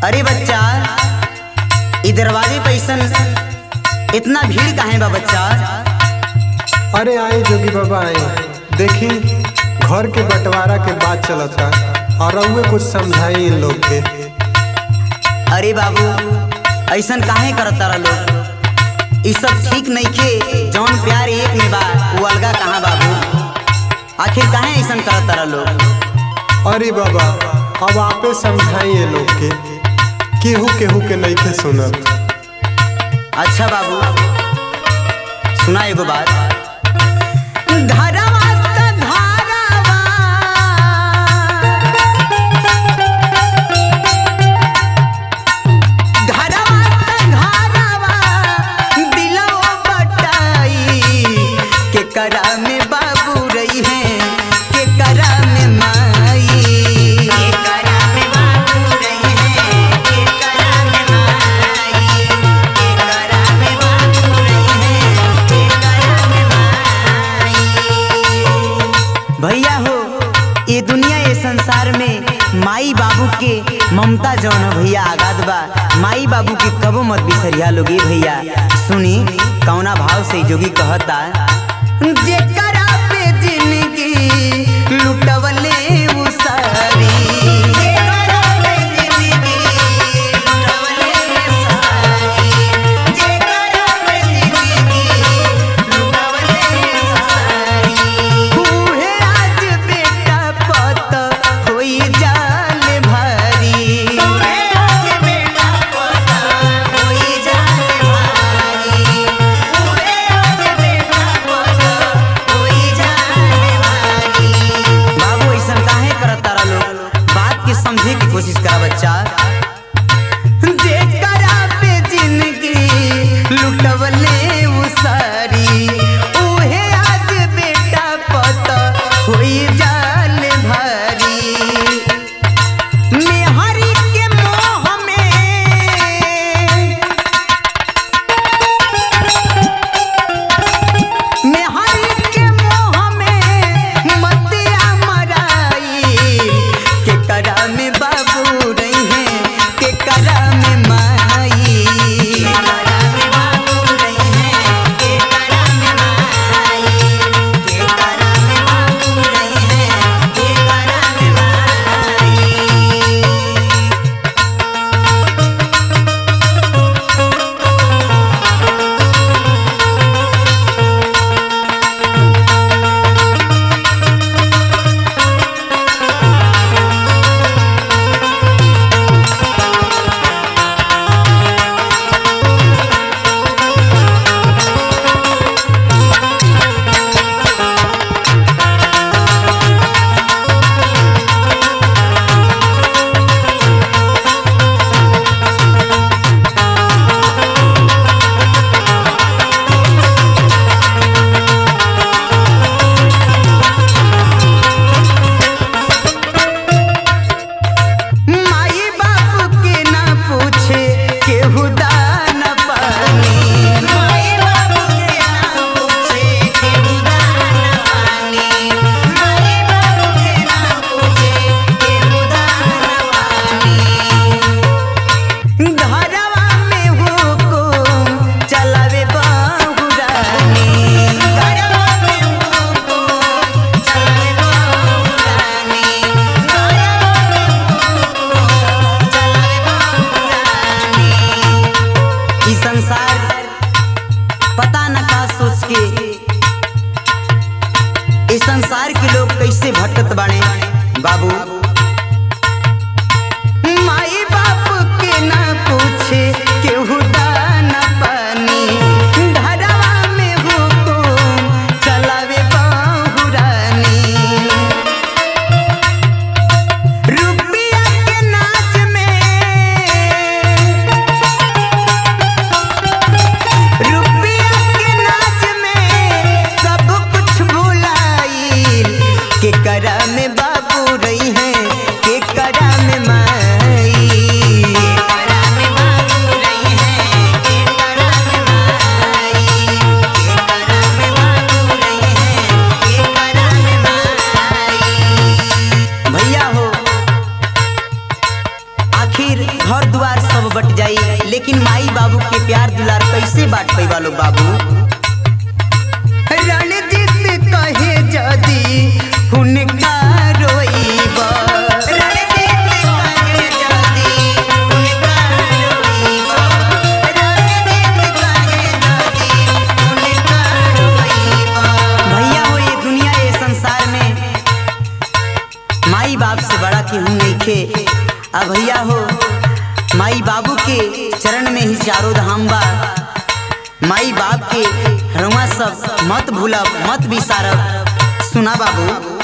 अरे बच्चा ई दरवाजे पे अइसन इतना भीड़ काहे बा बच्चा अरे आए जोगी बाबा आए देखी घर के बंटवारा के बात चलता और रउए कुछ समझाई इन लोग के अरे बाबू ऐसन काहे करता रह लोग ई सब ठीक नइखे जौन प्यार एक में बा वो अलगा कहाँ बाबू आखिर काहे ऐसन करता रह लोग अरे बाबा अब आपे समझाई ये लोग के केहू केहू के नहीं के सुनत अच्छा बाबू सुना एगो बात धरवा त धरवा धरवा त धरवा दिलवा बटाई के करा में बाबू रही है के करा में माई के करा में बाबू रही है के करा में माई के करा में बाबू रही है के करा में माई भैया हो ये दुनिया ये संसार में माई बाबू के ममता जौन है भैया आगाद बा माई बाबू के कबो मत बिसरिया लोगे भैया सुनी कौना भाव से जोगी कहता जेकरा पे जिंदगी लुटवले उ सारी जेकरा पे जिंदगी लुटवले सारी जेकरा पे जिंदगी लुटवले सारी उहे आज बेटा पत होई जाल भारी उहे आज बेटा पत होई जाल भारी उहे आज बेटा पत होई जाल भारी बाबू ऐसन काहे करत तारा लोग बात के समझे की कोशिश करा बच्चा जेकरा पे जिंदगी लुटवले उ सारी उहे आज बेटा पत होई जाल भारी मेहरी के मोह में मेहरी के मोह में मतिया मराई के करा में बाबू रही है घर द्वार सब बट जाई लेकिन माई बाबू के प्यार दुलार कैसे बांट पैबा लोग बाबू रणजीत कहे जदी हुनका रोइबा रणजीत कहे जदी हुनका रोइबा रणजीत कहे जदी हुनका रोइबा भैया हो ये दुनिया ये संसार में माई बाप से बड़ा केहू नइखे आ भैया हो माई बाबू के चरण में ही चारों धाम बा माई बाप के रउआ सब मत भूलब मत बिसारब सुना बाबू